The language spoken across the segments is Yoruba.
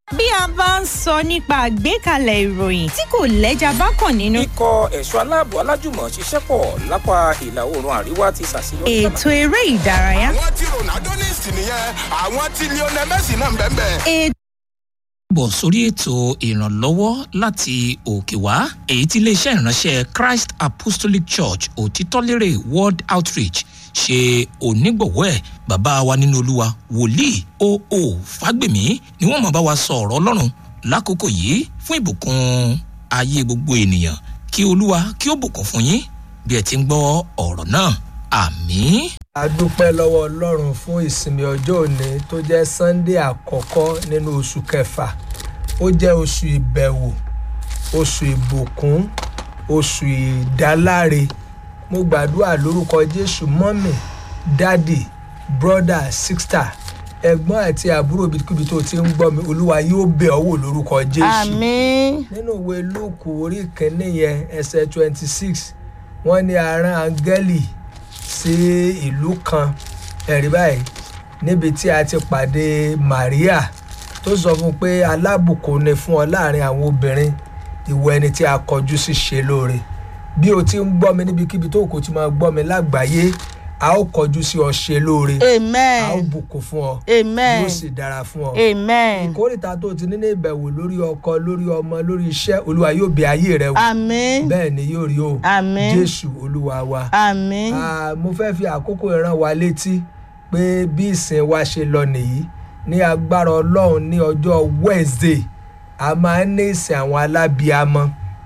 bí a bá ń sọ nípa àgbékalẹ̀ ìròyìn tí kò lẹ́jà bákan nínú. ikọ̀ ẹ̀ṣọ́ aláàbò alájùmọ̀ ṣiṣẹ́ pọ̀ lápá ìlà oòrùn àríwá ti ṣàṣeyọrí. ètò eré ìdárayá. àwọn tí ronaldo ní ìsìn nìyẹn àwọn tí lionel messi náà ń bẹ́ẹ̀ bẹ́ẹ̀. ètò bọ̀ sórí ètò ìrànlọ́wọ́ láti òkè wá èyí tí iléeṣẹ́ ìránṣẹ́ christ apostolic church òtítọ́lérè world outreach ṣe onígbọ̀wọ́ ẹ̀ bàbá wa nínú olúwa wòlíì oo fágbèmí ni wọ́n máa bá wa sọ ọ̀rọ̀ ọlọ́run lákòókò yìí fún ìbùkún ayé gbogbo ènìyàn kí olúwa kí ó bùkún fún yín bí ẹ ti ń gbọ́ ọ̀rọ̀ náà àmín. a dúpẹ́ lọ́wọ́ ọlọ́run fún ìsinmi ọjọ́ òní tó jẹ́ sunday àkọ́kọ́ nínú oṣù kẹfà ó jẹ́ oṣù ìbẹ̀wò oṣù ìbùkún oṣù ìdáláre mo gbàdúrà lórúkọ jésù mọ́mì dádì brọ́dà sísítà ẹ̀gbọ́n àti àbúrò ibikíbi tó ti ń gbọ́ mi olúwa yóò bẹ̀ ọ́ wò lórúkọ jésù àmín nínú ìwé lúùkù orí kìíní yẹn ẹsẹ̀ twenty six wọ́n ní arán áńgẹ́lì sí ìlú kan ẹ̀rí báyìí níbi tí a ti pàdé maria tó sọ fún un pé alábùkún ni fún ọ láàrin àwọn obìnrin ìwọ ẹni tí a kọjú sí ṣe lóore bí o ti ń gbọ́ mi níbikíbi tó kò ti máa gbọ́ mi lágbàáyé a ó kọjú sí ọ ṣe lóore a ó amen bùkún fún ọ amen yóò sì dára fún ọ amen ìkórìtà tó ti ní ní ìbẹ̀wò lórí ọkọ lórí ọmọ lórí iṣẹ́ olúwa yóò bẹ ayé rẹ wò àmín bẹ́ẹ̀ ni yóò rí o àmín jésù olúwa wa. àmín Ah, mo fẹ́ fi àkókò ìran wa létí pé bí ìsìn wa ṣe lọ nìyí ní agbára ọlọ́run ní ọjọ́ wednesday a máa ń ní ìsìn àwọn alábíamọ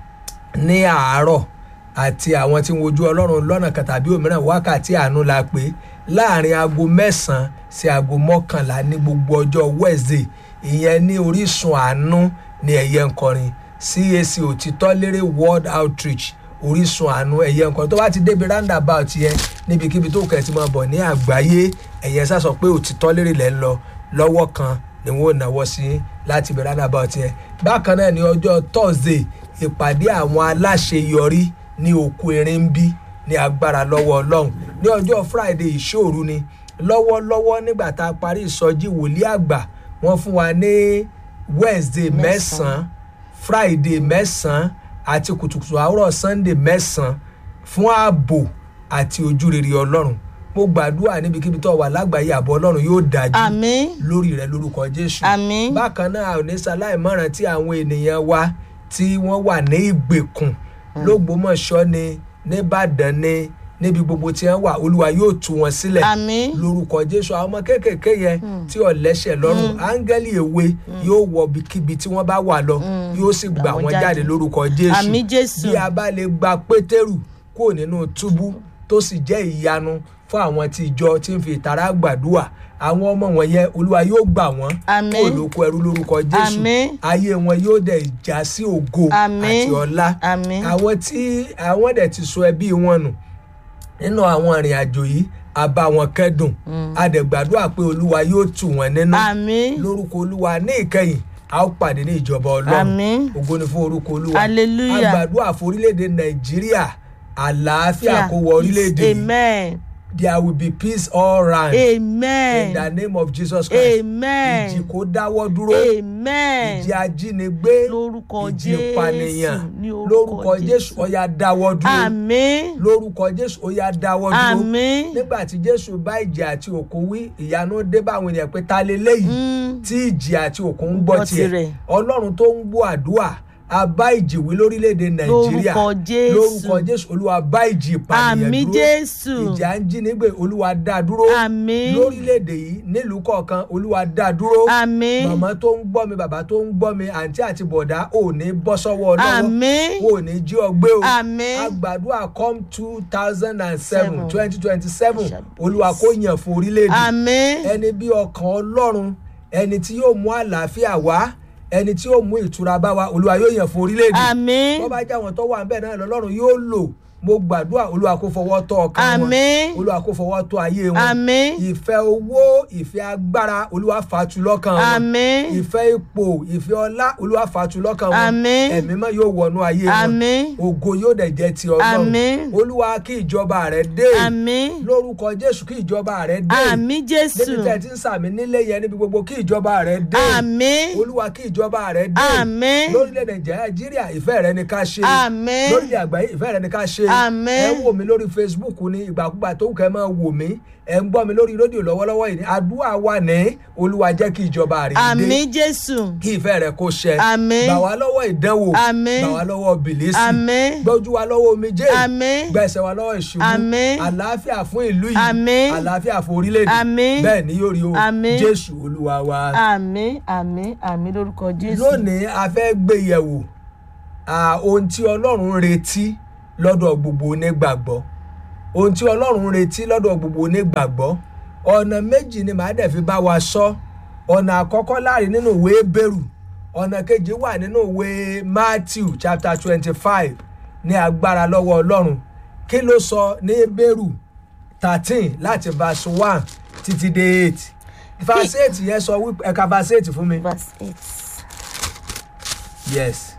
ní àárọ̀ àti àwọn tí ń wojú ọlọ́run lọ́nà kan tàbí òmíràn wákàtí àánú la pé láàrin aago mẹ́sàn-án sí aago mọ́kànlá ní gbogbo ọjọ́ wednesday ìyẹn ní orísun àánú ní ẹ̀yẹ nkọrin cac òtítọ́ lérè world outreach orísun àánú ẹ̀yẹ nǹkan tó bá ti débi roundabout yẹn níbikíbi tó kẹ̀ ti máa bọ̀ ní àgbáyé ẹ̀yẹ sá sọ pé òtítọ́ lérè lẹ́ ń lọ lọ́wọ́ kan ni wọ́n ò náwó sí láti ibi roundabout yẹn bákan náà ní ọjọ́ thursday ìpàdé àwọn aláṣeyọrí ní òkú erin ń bí ní agbára lọ́wọ́ ọlọ́run ní ọjọ́ friday ìṣòru ni lọ́wọ́lọ́wọ́ nígbà tá a parí ìsọjí wòlíì àgbà wọ́n fún wa ní wednesday mẹ́sàn-án friday mẹ́sàn-án àti kùtùkùtù àárọ̀ sunday mẹ́sàn-án fún ààbò àti ojúrere ọlọ́run mo gbàdúrà níbikíbi tó wà lágbàáyé àbọ̀ ọlọ́run yóò dájú àmín lórí rẹ lórúkọ jésù àmín bákan náà ò ní ṣaláìmọ̀ràn tí àwọn ènìyàn wa tí wọ́n wà ní ìgbèkùn lógbómọ̀ṣọ́ ni nìbàdàn ni níbi gbogbo tí wọ́n wà olúwa yóò tú wọn sílẹ̀ àmín lórúkọ jésù àwọn ọmọ kéékèèké yẹn tí ò lẹ́sẹ̀ lọ́rùn áńgẹ́lì èwe yóò wọ ibikíbi tí wọ́n bá wà lọ yóò sì gbà wọ́n wọ́n jáde. jáde lórúkọ jésù àmín jésù bí a bá lè gba pétérù kúrò nínú túbú tó sì jẹ́ ìyanu fún àwọn tí ìjọ tí ń fi ìtara gbàdúrà àwọn ọmọ wọn yẹn olúwa yóò gbà wọ́n Àmín. kúrò lóko ẹrú lórúkọ jésù Àmín. ayé wọn yóò dẹ̀ já sí ògo Àmín. àti ọlá àmín àwọn tí àwọn dẹ̀ ti sọ ẹbí wọn nù nínú àwọn ìrìn àjò yìí a bá wọn kẹ́dùn a dẹ̀ gbàdúrà pé olúwa yóò tù wọ́n nínú àmín lórúkọ olúwa ní ìkẹyìn a ó pàdé ní ìjọba ọlọ́run àmín ògo ni fún orúkọ olúwa Hallelujah. a gbàdúrà fún orílẹ̀-èdè nàìjíríà àlàáfíà kó wọ orílẹ̀-èdè yìí amen there will be peace all round in amen the name of jesus christ amen ìjì kó dáwọ́ dúró amen ìjì ajínigbé lórúkọ ìjì jésù ìpànìyàn ní lórúkọ jésù ọ̀yà dáwọ́ dúró àmín lórúkọ jésù ọ̀yà dáwọ́ dúró àmín nígbà tí jésù bá ìjì àti òkun wí ìyanu dé bá àwọn ènìyàn pé ta leléyìí Mm. tí ìjì àti òkun ń gbọ́ Gbọ́ tiẹ̀ tirẹ̀. ọlọ́run tó ń gbọ́ àdúrà a bá ìjì wí lórílẹ̀‐èdè nàìjíríà Lórúkọ Jésù. lórúkọ jésù olúwa bá ìjì ìpànìyàn àmín dúró jésù ìjà ń jí nígbè olúwa dá dúró àmín lórílẹ̀‐èdè yìí nílùú kọ̀ọ̀kan olúwa dá dúró àmín màmá tó ń gbọ́ mi bàbá tó ń gbọ́ mi àǹtí àti bọ̀dá ò ní bọ́ sọ́wọ́ ọlọ́wọ́ àmín ò ní jí ọgbẹ́ o àmín agbàdúrà come two thousand and seven Seven. twenty twenty seven olúwa kó yàn fún orílẹ̀-èdè àmín ẹni bí ọkàn ọlọ́run ẹni tí yóò mú àlàáfíà wá ẹni tí yóò mú ìtura bá wa olúwa yóò yàn fún orílẹ̀-èdè àmín wọ́n bá jẹ́ àwọn tó wà níbẹ̀ náà lọ́lọ́run yóò lò mo gbàdúrà olúwa kó fọwọ́ tọ́ ọkàn wọn Àmín. olúwa kó fọwọ́ tọ́ ayé wọn Àmín. ìfẹ́ owó ìfẹ́ agbára olúwa fàtú lọ́kàn wọn Àmín. ìfẹ́ ipò ìfẹ́ ọlá olúwa fàtú lọ́kàn wọn Àmín. ẹ̀mí mọ́ yóò wọnú ayé wọn Àmín. ògo yóò dẹ̀ jẹ́ ti ọlọ́run Àmín. olúwa kí ìjọba rẹ̀ dé Àmín. lórúkọ jésù kí ìjọba rẹ̀ dé Àmín Jésù. níbi tẹ́ ẹ ti ń sàmì nílé yẹn níbi gbogbo kí ìjọba rẹ̀ dé Àmín. olúwa kí ìjọba rẹ̀ dé Àmín. lórílẹ̀‐èdè nàìjíríà ìfẹ́ rẹ ni ká ṣe Àmín. lórílẹ̀ àgbáyé ìfẹ́ rẹ ni ká ṣe Àmín. ẹ ń wò mí lórí facebook ní ìgbàkúgbà tó kẹ́ ẹ máa wò mí ẹ ń gbọ́ mi lórí rédíò lọ́wọ́lọ́wọ́ yìí ní àdúrà wà ní olúwa jẹ́ kí ìjọba rẹ̀ dé Àmín Jésù. kí ìfẹ́ rẹ kó ṣẹ Àmín. gbà wá lọ́wọ́ ìdánwò Àmín. gbà wá lọ́wọ́ bìlísì Àmín. gbójú wa lọ́wọ́ omijé Àmín. gbẹ̀sẹ̀ wa lọ́wọ́ ìṣubú Àmín. àlàáfíà fún ìlú yìí Àmín. àlàáfíà fún orílẹ̀-èdè Àmín. bẹ́ẹ̀ ni yóò rí o Àmín. jésù olúwa wa Àmín. Àmín. Àmín lórúkọ Jésù. lónìí a fẹ́ gbé yẹ̀wò à, ohun tí ọlọ́run ń retí lọ́dọ̀ gbogbo onígbàgbọ́ ohun tí ọlọ́run ń retí lọ́dọ̀ gbogbo onígbàgbọ́ ọ̀nà méjì ni màá dẹ̀ fi bá wa sọ ọ̀nà àkọ́kọ́ láàrin nínú ìwé bẹ́rù ọ̀nà kejì wà nínú ìwé matthew chapter twenty five ní agbára lọ́wọ́ ọlọ́run kí ló sọ ní bẹ́rù thirteen láti verse one títí dé eight verse eight yẹn sọ wípé ẹ̀ka verse eight fún mi. Verse eight. yes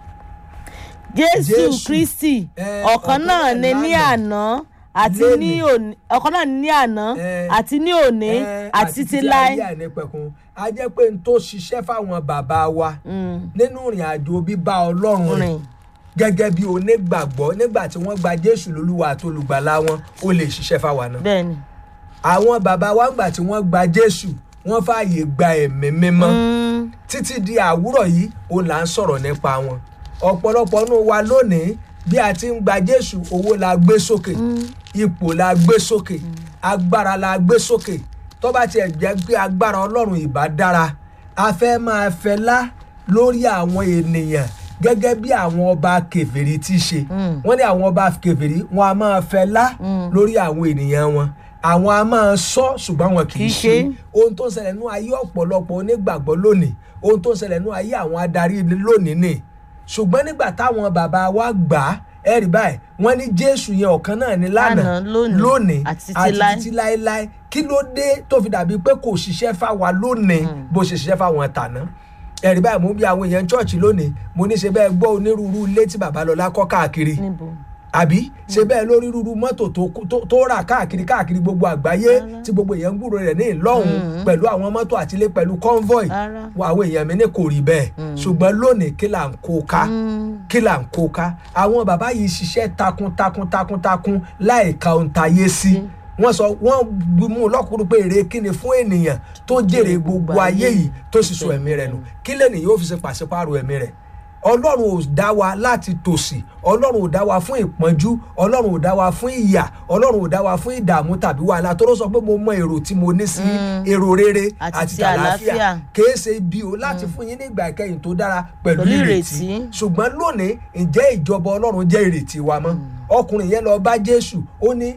Jésù Jésù. Kristi Eh, ọ̀kan ọ̀kan náà náà ni ní lánàá. àná àti ní Lénìí. òní ọ̀kan náà ni ní àná Eh, àti ní òní Eh, àti ti ayé láé. àìnípẹ̀kun a jẹ́ pé n tó ṣiṣẹ́ fáwọn bàbá wa Mm. nínú ìrìn àjò bíbá ọlọ́run rìn Rìn. gẹ́gẹ́ bí onígbàgbọ́ nígbà tí wọ́n gba jésù lólúwa àti olùgbàlà wọn ó lè ṣiṣẹ́ fáwa náà Bẹ́ẹ̀ni. àwọn bàbá wa gbà tí wọ́n gba jésù wọ́n fààyè gba ẹ̀mí mímọ́ Mm. títí di àwúrọ̀ yìí òun là ń sọ̀rọ̀ nípa wọn ọ̀pọ̀lọpọ̀ nù wa lónìí bí a ti ń gba jésù owó la gbé sókè ipò la gbé sókè agbára la gbé sókè tó bá tiẹ̀ jẹ́ pé agbára ọlọ́run ìbá dára a fẹ́ máa fẹlá lórí àwọn ènìyàn gẹ́gẹ́ bí àwọn ọba kèfèrí ti ṣe wọ́n ní àwọn ọba kèfèrí wọn a máa fẹlá lórí àwọn ènìyàn wọn àwọn a máa sọ ṣùgbọ́n wọn kì í Kì í ṣe ṣe. ohun tó ń ṣẹlẹ̀ nú ayé ọ̀pọ̀lọpọ̀ onígbàgbọ́ lónìí ohun tó ń ṣẹlẹ̀ nú ayé àwọn adarí ilé lónìí ni ṣùgbọ́n nígbà táwọn bàbá wa gbà á ẹ rí báyìí wọ́n ní jésù yẹn ọ̀kan náà ní lánàá Lánàá, lónìí, lónìí àti títí láé. títí láéláé kí ló dé tó fi dàbí pé kò ṣiṣẹ́ fáwa lónìí bó ṣe ṣiṣẹ́ fáwọn tàná ẹ rí báyìí mo ń bí àwọn èèyàn chọ́ọ̀chì lónìí mo ní ṣe bẹ́ẹ̀ gbọ́ onírúurú ilé tí babalọ́lá kọ́ káàkiri Níbo? àbí ṣe bẹ́ẹ̀ lórí rúru mọ́tò tó tó- tó rà káàkiri káàkiri gbogbo àgbáyé tí gbogbo èèyàn ń gbúrò rẹ̀ ní ìlọ́hùn pẹ̀lú àwọn mọ́tò àtilé pẹ̀lú convoy Rárá. wọ àwọn èèyàn mi ní kò rí bẹ́ẹ̀ ṣùgbọ́n lónìí kí là ń kó ká kí là ń kó ká àwọn bàbá yìí ṣiṣẹ́ takuntakun takuntakun láì ka ohun tayé sí wọ́n sọ wọ́n mú lọ́kùnrin pé èrè kíni fún ènìyàn tó jèrè gbogbo ayé yìí tó sì sọ ẹ̀mí rẹ̀ nù kí lẹ́nìí yóò fi ṣe pàṣípààrọ̀ ẹ̀mí rẹ̀ ọlọ́run ò dá wa láti tòsí ọlọ́run ò dá wa fún ìpọ́njú ọlọ́run ò dá wa fún ìyà ọlọ́run ò dá wa fún ìdààmú tàbí wàhálà tó ló sọ pé mo mọ èrò tí mo ní sí èrò rere Àti àti ti tàlàáfíà àlàáfíà. kìí ṣe ibi o láti fún yín ní ìgbà ìkẹyìn tó dára pẹ̀lú Pẹ̀lú ìrètí ìrètí. ṣùgbọ́n lónìí ǹjẹ́ ìjọba ọlọ́run jẹ́ ìrètí wa mọ́ ọkùnrin yẹn lọ bá jésù ó ní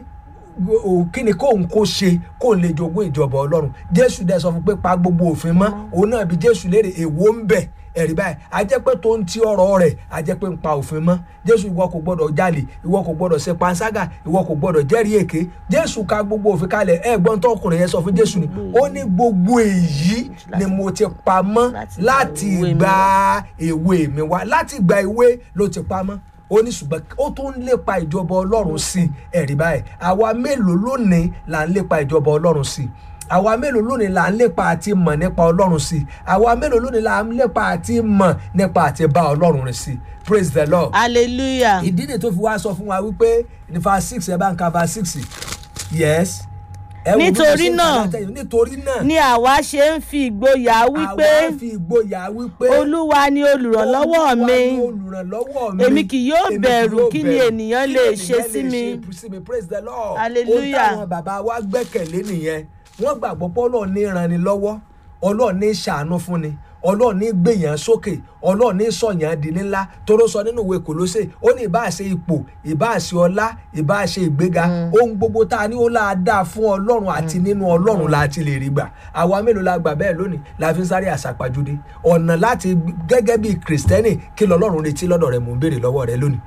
o kí ni kóun kó ṣe kóun lè jogún ìjọba ọlọ́run jésù dẹ̀ sọ fún pé pa gbogbo òfin mọ́ òun náà bí jésù léèrè èwo ń bẹ̀ ẹ̀rí báyìí a jẹ́ pé tó ń ti ọ̀rọ̀ rẹ̀ a jẹ́ pé ń pa òfin mọ́ jésù ìwọ kò gbọ́dọ̀ jalè ìwọ kò gbọ́dọ̀ ṣe panṣágà ìwọ kò gbọ́dọ̀ jẹ́rìí èké jésù ka gbogbo òfin kalẹ̀ ẹ̀ gbọ́n tó ọkùnrin yẹn sọ fún jésù ni ó ní gbogbo èyí ni mo ti pa mọ́ láti ìgbà èwe mi wá láti ìgbà èwe ló ti pa mọ́ ó ní ṣùgbọ́n ó tún ń lépa ìjọba ọlọ́run sí i ẹ̀rí báyìí àwa mélòó lónìí là ń lépa ìjọba ọlọ́run sí i àwa mélòó lónìí là ń lépa àti mọ̀ nípa ọlọ́run sí i àwa mélòó lónìí là ń lépa àti mọ̀ nípa àti bá ọlọ́run rìn sí i praise the lord. hallelujah. ìdí ni tó fi wá sọ fún wa wípé ní fa six ẹ bá ń ka fa six yes. ẹ wo bí mo Nítorí ṣe ń kà náà, látẹ̀yìn. nítorí náà ni àwa ṣe ń fi ìgboyà wípé àwa fi ìgboyà wípé olúwa ni olùrànlọ́wọ́ Olúwa mi ni olùrànlọ́wọ́ mi. Èmi kì yóò Èmi bẹ̀rù kí ni bẹ̀rù. ènìyàn Kí lè ni ṣe ènìyàn sí lè mi? ṣe sí mi praise the lord. Hallelujah. ohun táwọn bàbá wa gbẹ́kẹ̀lé nìyẹn wọ́n gbàgbọ́ pé ọlọ́run ní ìrànni lọ́wọ́ ọlọ́run ní ṣàánú fún ni ọlọ́run ní gbèyàn sókè ọlọ́run ní sọ̀yàn di ńlá toró sọ nínú ìwé kòlóṣè ó ní ìbáṣe ipò ìbáṣe ọlá ìbáṣe ìgbéga ohun gbogbo tá a ní ó láa dáa fún ọlọ́run àti nínú ọlọ́run la ti lè rí gbà àwa mélòó la gbà bẹ́ẹ̀ lónìí la fi ń sáré àṣàpàjùdé ọ̀nà láti gẹ́gẹ́ bí kìrìsìtẹ́nì kí lọ́lọ́run retí lọ́dọ̀ rẹ̀ mò ń béèrè lọ́wọ́ rẹ lónìí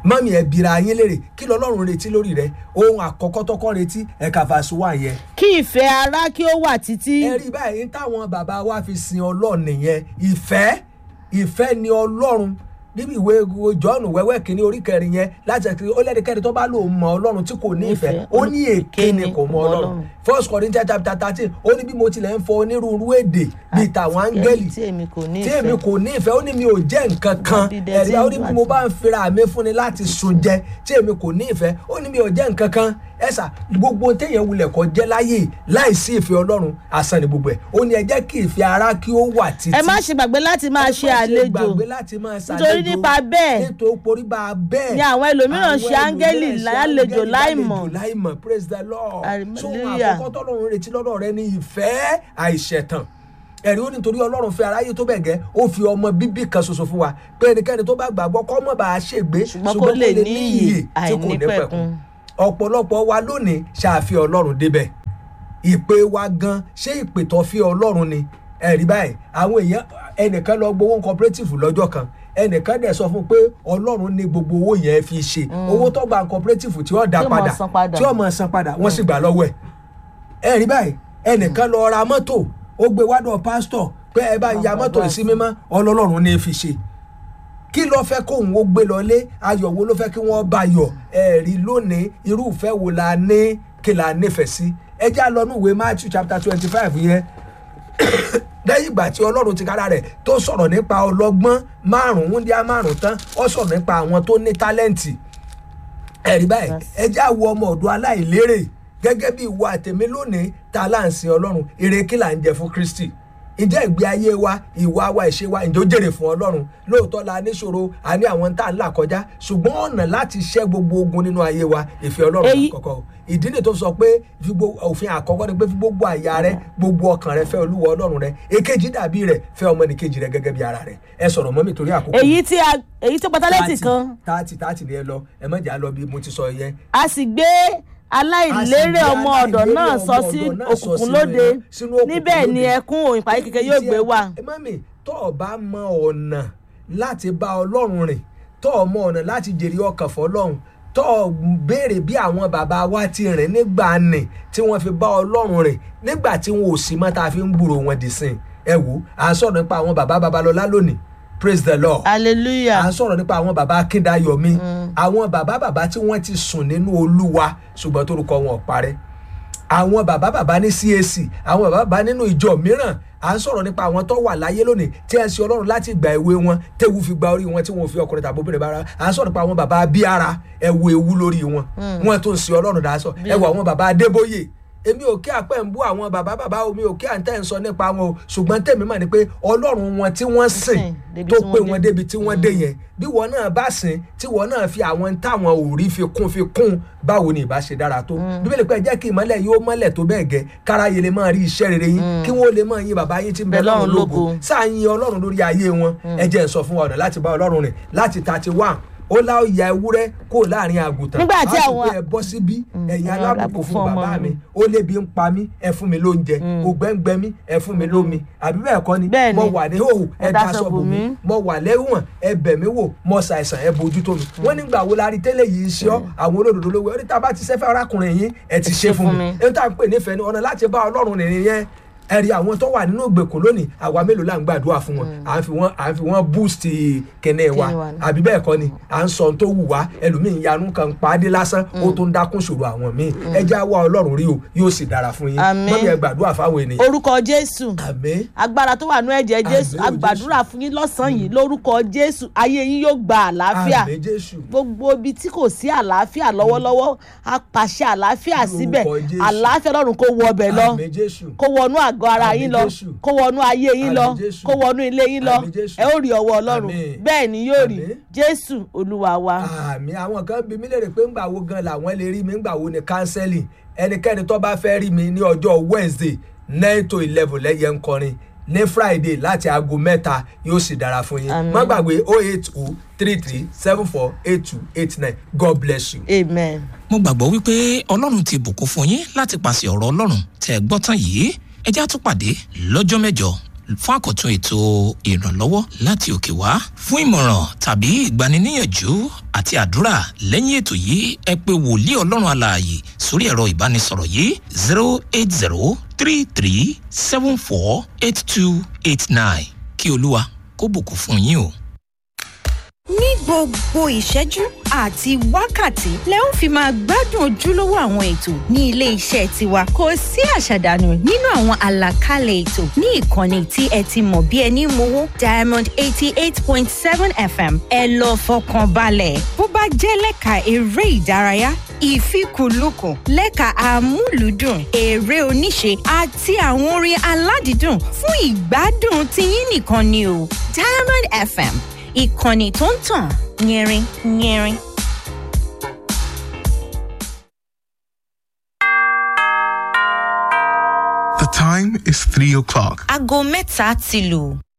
mọ́mí ẹ bira yín léèrè kí lọ́lọ́run retí lórí rẹ ohun àkọ́kọ́ tọ́kọ́ retí ẹ̀ka fàṣọ wà yẹn kí ìfẹ́ ara kí ó wà títí ẹ rí báyìí táwọn bàbá wa fi sin ọlọ́run nìyẹn ìfẹ́ ìfẹ́ ni ọlọ́run níbi ìwé john wẹ́wẹ́ kínní orí kẹrin yẹn láti ẹ̀kí ó lẹ́nikẹ́ni tó bá lò mọ ọlọ́run tí kò ní ìfẹ́ Ìfẹ́, ó ní èké ni kò mọ ọlọ́run Ọlọ́run. first corinthians chapter thirteen ó ní bí mo tilẹ̀ ń fọ onírúurú èdè bíi tàwọn áńgẹ́lì tí èmi kò ní tí èmi ìfẹ́ kò ní ìfẹ́ ó ní mi ò jẹ́ nǹkan kan Dídẹ ẹ̀rí tí ó ń ní dùn bí mo àti- bá ń fira mi fúnni láti sun jẹ tí èmi kò ní ìfẹ́ ó ní mi ò jẹ́ nǹkan kan ẹ̀sà gbogbo téèyàn wulẹ̀ kọ́ jẹ́ láyè láìsí ìfẹ́ ọlọ́run asán ni gbogbo ẹ̀ ó ní ẹ jẹ́ kí ìfẹ́ ara kí ó wà títí ẹ má ṣe gbàgbé láti máa ẹ ṣe má àlejò gbàgbé láti máa ṣàlejò nítorí nípa bẹ́ẹ̀ nítorí porí bá a bẹ́ẹ̀ ni àwọn ẹlòmíràn ṣe àwọn áńgẹ́lì ẹlòmíràn ṣe lálejò áńgẹ́lì láìmọ̀. lálejò láìmọ̀ praise the lord so wọn Hallelujah. àkọ́kọ́ tọ́lọ́run retí lọ́dọ̀ rẹ ní ìfẹ́ àìṣẹ̀tàn ẹ̀rí ó nítorí ọlọ́run fẹ́ aráyé tó bẹ̀ gẹ́ ó fi ọmọ bíbí kan ṣoṣo fún wa pé ẹnikẹ́ni tó bá gbàgbọ́ kọ́ mọ̀ bá a ṣègbé Ṣùgbọ́n kó lè ní iyè àìnípẹ̀kun. ọ̀pọ̀lọpọ̀ wa lónìí ṣàfihàn ọlọ́run débẹ̀ ìpè wa gan ṣé ìpè tó fi ọlọ́run ni ẹ̀rí báyìí àwọn èèyàn ẹnìkan lọ gbowó cooperative lọ́jọ́ kan ẹnìkan dẹ̀ sọ fún pé ọlọ́run ní gbogbo owó yẹn fi ṣe owó tó gba cooperative tí ó dá Tí ó máa padà san padà. tí ó máa san padà wọ́n sì gbà lọ́wọ́ ẹ̀ ẹ̀rí báyìí ẹnìkan lọ ra mọ́tò ó gbé wádọ̀ pásítọ̀ pé ẹ bá ya mọ́tò yìí sí mímọ́ ọlọ́run ní fi ṣe kí ló fẹ́ kóun ó gbé lọlé ayọ̀ wo ló fẹ́ kí wọ́n bá yọ̀ ẹ̀rí lónìí irúfẹ́ wo la ní kí la nífẹ̀ẹ́ sí ẹ já lọ ní ìwé matthew chapter twenty five yẹn lẹ́yìn ìgbà tí ọlọ́run ti kára rẹ̀ tó sọ̀rọ̀ nípa ọlọ́gbọ́n márùn-ún díá márùn-ún tán ó sọ̀rọ̀ nípa àwọn tó ní tálẹ́ǹtì ẹ̀rí báyìí ẹ já wo ọmọ ọ̀dọ́ aláìlérè gẹ́gẹ́ bí ìwà àtẹ̀mí lónìí tá a là ń sin ọlọ́run èrè kí là ń jẹ fún kristi ǹjẹ́ ìgbé ayé wa ìwà wa ìṣe wa ǹjẹ́ ó jèrè fún ọlọ́run lóòótọ́ la níṣòro a ní àwọn tá à ń là kọjá ṣùgbọ́n ọ̀nà láti ṣẹ́ gbogbo ogun nínú ayé wa ìfẹ́ ọlọ́run Èyí- àkọ́kọ́ o. ìdí nìyí tó sọ pé fi gbogbo òfin àkọ́kọ́ ni pé fi gbogbo àyà rẹ gbogbo ọkàn rẹ fẹ́ olúwa ọlọ́run rẹ èkejì dàbí rẹ fẹ́ ọmọnìkejì rẹ gẹ́gẹ́ bí ara rẹ ẹ sọ̀rọ̀ mọ́ mi torí àkókò èyí tí a èyí tó pátálẹ́tì kan tààtì tààtì ni ẹ lọ ẹ má jà lọ bí mo ti sọ yẹn a sì gbé aláìlérè ọmọ ọ̀dọ̀ náà sọ sí òkùnkùn lóde níbẹ̀ ni ẹkún òyìn parí kékeré yóò gbé wà. ẹ má mi tó o bá mọ ọ̀nà láti bá ọlọ́run rìn tó o mọ ọ̀nà láti jèrè ọkàn fọlọ́run tó o béèrè bí àwọn bàbá wa ti rìn nígbà nì tí wọ́n fi bá ọlọ́run rìn nígbà tí wọn ò sí mọ́ tá a fi ń gbúrò wọn dì sìn ẹ wò à ń sọ̀rọ̀ nípa àwọn bàbá babalọ́lá lónìí praise the lord hallelujah à ń sọ̀rọ̀ nípa àwọn bàbá akíndayọ̀mí àwọn bàbá bàbá tí wọ́n ti sùn nínú olúwa ṣùgbọ́n torúkọ wọn ò parẹ́ àwọn bàbá bàbá ní cac àwọn bàbá bàbá nínú ìjọ mìíràn à ń sọ̀rọ̀ nípa àwọn tó wà láyé lónìí tí ẹ ń ṣe ọlọ́run láti ìgbà èwe wọn tẹ́wù fi gba orí wọn tí wọn ò fi ọkùnrin tàbí obìnrin bára à ń sọ̀rọ̀ nípa àwọn bàbá abíára ẹ wo ewu lórí wọn wọn tó ń ṣe ọlọ́run dá sọ ẹ wo àwọn bàbá adébóyè èmi ò kí àpẹ́ ń bú àwọn bàbá bàbá omi ò kí à ń tẹ́ ń sọ nípa wọn o ṣùgbọ́n tèmi mà ní pé ọlọ́run wọn tí wọ́n sìn débi tó tí pé wọ́n wọn dé. débi tí wọ́n dé yẹn bí wọn náà bá sìn tí wọn náà fi àwọn táwọn ò rí fi kún fi kún báwo ni ìbá ṣe dára tó bíbélì pé jẹ́ kí ìmọ́lẹ̀ yóò mọ́lẹ̀ tó bẹ́ẹ̀ gẹ́ káráyé lè máa rí iṣẹ́ rere yín kí wọ́n lè máa yin bàbá yín tí ń bẹ Bẹ lọ́run lọ́run lógo lógo. sáà yin ọlọ́run lórí ayé wọn ẹ jẹ́ ń sọ fún wa ọ̀nà láti bá ọlọ́run rìn láti thirty one ó lá ìyá ewúrẹ́ kó láàrin àgùntàn Nígbà tí á sì àwọn- pé ẹ bọ́ síbí ẹ̀yin ẹ̀yin alábùkún alábùkún fún fún ọmọ bàbá mi mi. ó lébi ń pa mí ẹ fún mi lóúnjẹ ògbẹ́ngbẹ́ mi ẹ fún mi lómi àbí bẹ́ẹ̀ kọ́ ni Bẹ́ẹ̀ ni. mo wà ní hòhò ẹ Ẹ daṣọ daṣọ bò bò mí mí. mo wà lẹ́wọ̀n ẹ bẹ̀ mí wò mo ṣàìsàn ẹ bójú tó mi wọ́n nígbà wo la rí tẹ́lẹ̀ yìí ṣe ọ́ àwọn olódodo lówó ẹ ní tá a bá ti ṣẹ́fẹ́ arákùnrin yín ẹ ti ṣe fún mi ẹ ní tá a ń pè nífẹ̀ẹ́ ni ọ̀nà láti bá ọlọ́run rìnrìn yẹn ẹ̀rí àwọn tó wà nínú ìgbèkùn lónìí àwa mélòó là ń gbàdúrà fún wọn à ń fi wọn à ń fi wọn boost kẹne wa Kíni wa ni. àbí bẹ́ẹ̀ kọ́ ni à ń sọ ohun tó wù wá ẹlòmíín yanu kan pàdé lásán ó tó ń dákún ṣòro àwọn míì ẹ jẹ́ àwa ọlọ́run rí o yóò sì dára fún yín Àmín. mọ́mí ẹ gbàdúrà fáwọn ènìyàn orúkọ jésù àmín agbára tó wà nú ẹ̀jẹ̀ jésù Àmín o, agbàdúrà fún yín lọ́sàn-án yìí lórúkọ jésù ayé yín yóò gba àlàáfíà àmín jésù gbogbo ibi tí kò sí àlàáfíà lọ́wọ́lọ́wọ́ a pàṣẹ àlàáfíà Lórúkọ síbẹ̀ Jésù. àlàáfíà lọ́run kó wọ ọbẹ̀ lọ àmín jésù kó wọnú àgọ́ ara Àmín yín lọ Jésù. kó wọnú ayé yín lọ Àmín Jésù. kó wọnú ilé yín lọ Àmín Jésù. ẹ ó rí ọwọ́ ọlọ́run Àmín. bẹ́ẹ̀ ni yóò rí Àmín. jésù olúwa wa. àmì àwọn kan bí mi lè rè pé ńgbà wo gan làwọn lè rí mi ńgbà wo ni counseling ẹnikẹ́ni tó bá fẹ́ rí mi ní ọjọ́ wednesday nine to eleven lẹ́yẹ ń kọrin ní friday láti aago mẹ́ta yóò sì dára fún yín Àmín. má gbàgbé oh eight oh three three seven four eight two eight nine god bless you. amen. mo gbàgbọ́ wípé ọlọ́run ti bùkún fún yín láti pàṣẹ ọ̀rọ̀ ọlọ́run tẹ́ ẹ gbọ́ tán yìí ẹ já tún pàdé lọ́jọ́ mẹ́jọ fún àkọ́tún ètò ìrànlọ́wọ́ láti òkè wá fún ìmọ̀ràn tàbí ìgbaniníyànjú àti àdúrà lẹ́yìn ètò yìí ẹ pé wòlíì ọlọ́run alààyè sórí ẹ̀rọ ìbánisọ̀rọ̀ yìí zero eight zero three three seven four eight two eight nine kí olúwa kó bùkún fún yín o. ní gbogbo ìṣẹ́jú àti wákàtí lẹ ń fi máa gbádùn ojúlówó àwọn ètò ní ilé iṣẹ́ tiwa kò sí àṣàdànù nínú àwọn àlàkalẹ̀ ètò ní ìkànnì tí ẹ ti mọ̀ bí ẹni mowó diamond eighty eight point seven fm ẹ lọ fọkàn balẹ̀ bó bá jẹ́ lẹ́ka eré ìdárayá ìfikùnlukùn lẹ́ka àmúlùdùn eré oníṣe àti àwọn orin aládìídùn fún ìgbádùn tiyín nìkan ni o diamond fm ìkànnì tó ń tàn yẹrin yẹrin. The time is 3 o'clock. aago mẹ́ta ti lù.